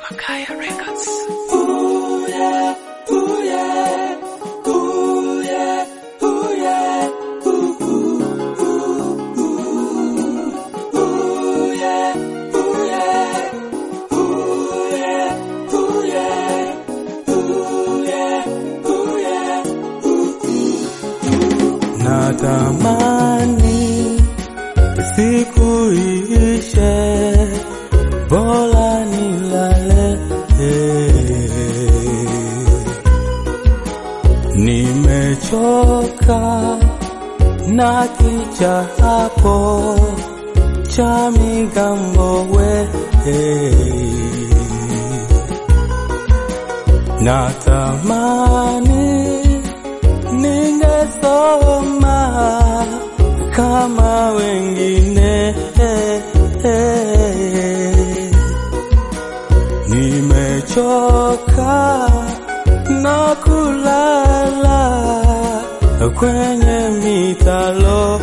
Makaya Records. Natamani siku iishe, bora nilale. Nimechoka na kichapo cha migambo we Natamani ningesoma kama wengine, nimechoka na kulala kwenye mitalo.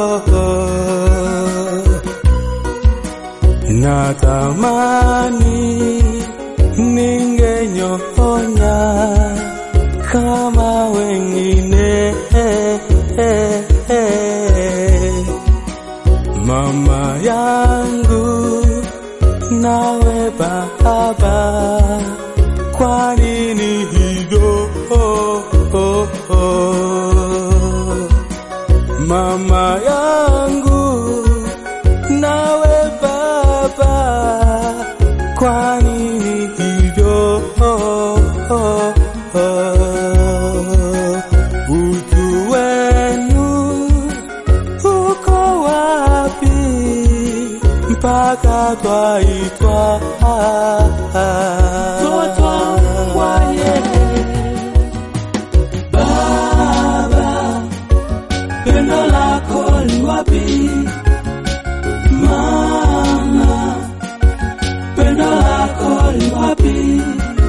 Natamani ningenyonya kama wengine mama yangu nawe baba, kwa nini hivyo? Mama yangu nawe baba, kwa nini hivyo? Utu wenu uko wapi mpaka twaitwa Mtoto wa yeye. Baba, pendo lako li wapi? Mama, pendo lako li wapi?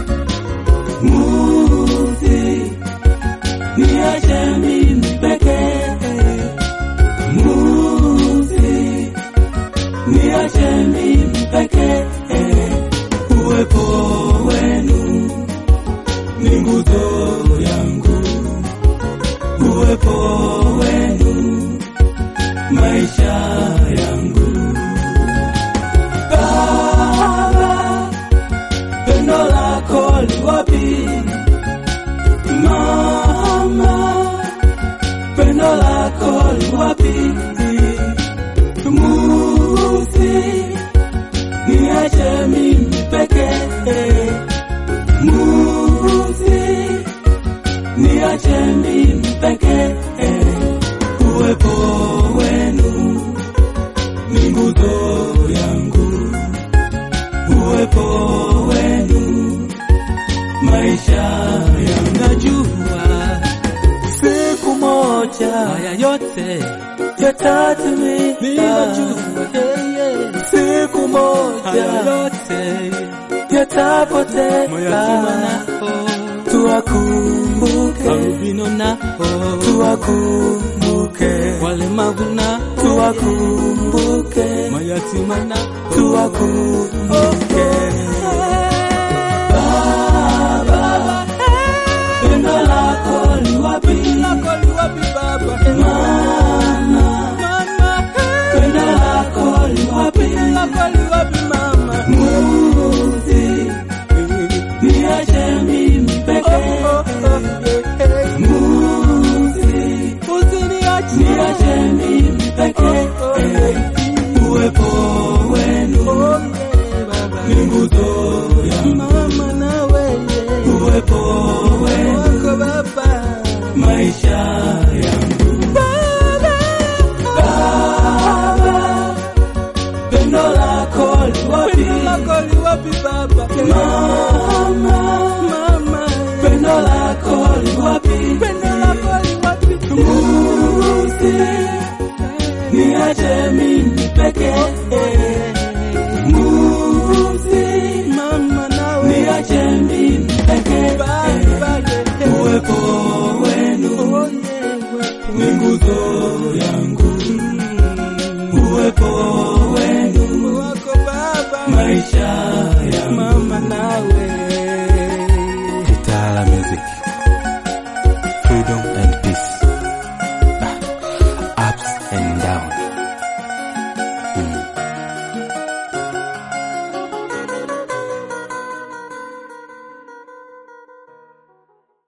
Muzi, niache mimi pekee. Muzi, niache mimi pekee. Uwepo wenu ni nguzo yangu, uwepo wenu maisha yangu. Baba, pendo lako li wapi? Mama, pendo lako li wapi? Musi, niache mimi pekee. Musi, niache mimi pekee. Uwepo wenu ni nguzo yangu, uwepo wenu maisha yangu. Najua siku moja Haya yote yatatimika, ninajua, yeye. siku moja Haya yote yatapotea, mayatima nao tuwakumbuke, albino nao tuwakumbuke, walemavu nao tuwakumbuke, mayatima nao tuwakumbuke. Baba, pendo lako li wapi? Mama, pendo lako li wapi? Muzi, niache mimi pekee. Muzi, niache mimi pekee. Uwepo wenu ni nguzo yangu, uwepo wenu maisha yangu. Baba, pendo lako li wapi? Mama, pendo lako li wapi? Muzi, niache mimi pekee. Muzi, niache mimi pekee. Uwepo wenu ni nguzo yangu, uwepo wenu maisha maisha yangu. mama nawe Kitala Music.